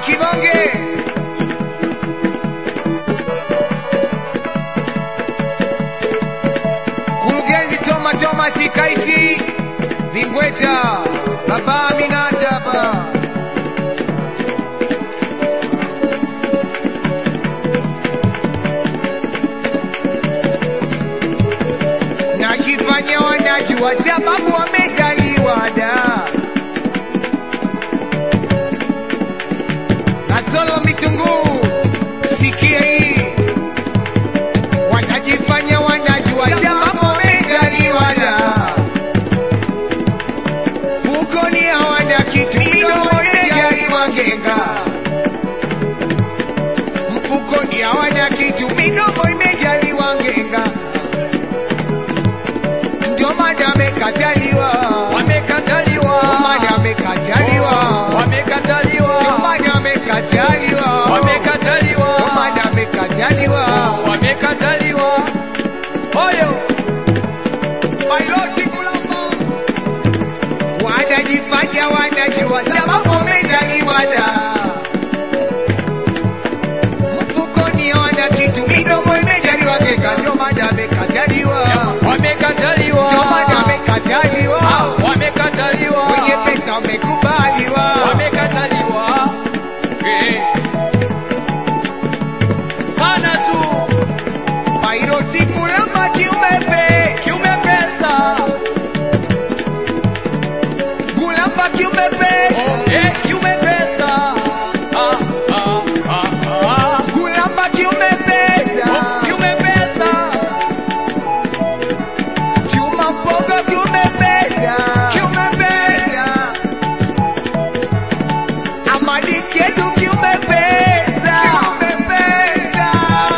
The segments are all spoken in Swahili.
kibonge kurugenzi Toma Thomas Kaisi Vingweta Baba Aminata hapa najifanya wanajua sababu wamezaliwa da Kasolo mitunguu sikia hii wanajifanya wanajua sababu wamezaliwa da fukoni hawana kitu midomo imejaliwa ngenga mfukoni hawana kitu midomo imejaliwa ngenga ndio maana amekataliwa Wamekataliwa. ndio maana amekataliwa Wamekataliwa. ndio maana amekataliwa Wamekataliwa. ndio maana amekataliwa Wamekataliwa. Oyo. Piloti Kulamba. wanajifanya wanajua sababu wamezaliwa da mfukoni hawana kitu midomo imejaliwa ngeka ndio maana amekataliwa Wamekataliwa. ndio maana amekataliwa Wamekataliwa. wenye pesa wamekubaliwa Wamekataliwa. Eh. Sana tu. Piloti Kulamba kiumepe Kiume pesa. Kulamba kiumepe Eh, kiume pesa. Ah, ah, ah, ah. Kulamba kiumepesa Kiume pesa. Chuma mboga kiumepesa kiumepesa Amadi Kedu kiumepesa kiumepesa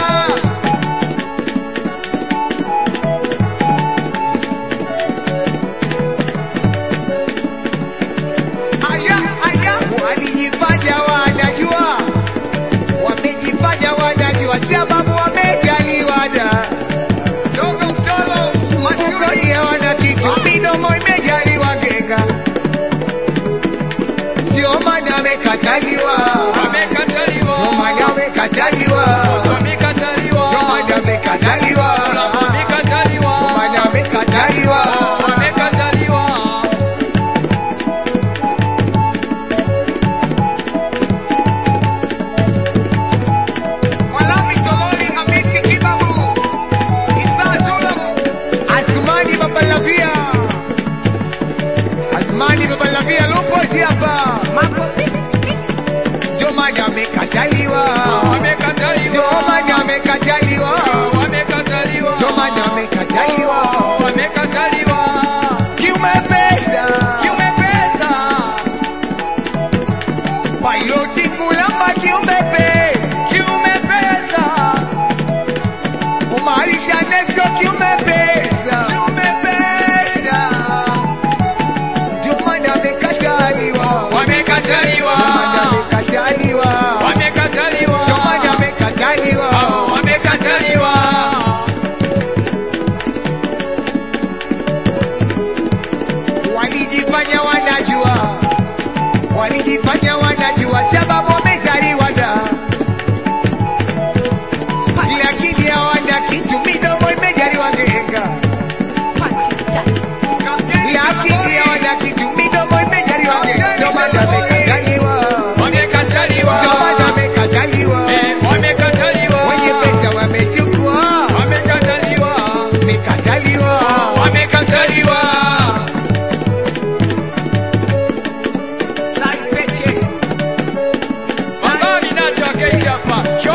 Aya aya walijifanya wanajua wamejifanya wanajua sababu wamejaliwa da dogo mtolo mafukoni hawana kitu midomo imejaliwa genga ndio maana amekataliwa Wamekataliwa. ndio maana amekataliwa Wamekataliwa. ndio maana amekataliwa Wamekataliwa. ndio maana amekataliwa Wamekataliwa. Malami Tololi Hamisi Kibabu Isa Tulam Asmani Babalavia Asmani Babalavia Lupozi hapa ndio maana amekataliwa Wamekataliwa. ndio maana amekataliwa Wamekataliwa. ndio maana amekataliwa Wamekataliwa. kiume pesa Kiume pesa. piloti Ngulamba kiume pesa Kiume pesa. Umari Danesco kiume pesa kiume pesa ndio maana amekataliwa Wamekataliwa. ndio maana amekataliwa Wamekataliwa. ndio maana amekataliwa Wamekataliwa. walijifanya wanajua walijifanya wanajua sababu wamezaliwa da lakini hawana kitu midomo imejaliwa ngenga lakini hawana kitu midomo imejaliwa ngenga ndio maana amekataliwa Wamekataliwa. ndio maana amekataliwa Eh, Wamekataliwa. wenye pesa wamechukua Wamekataliwa. amekataliwa Wamekataliwa. Baba Aminata akaita hapa.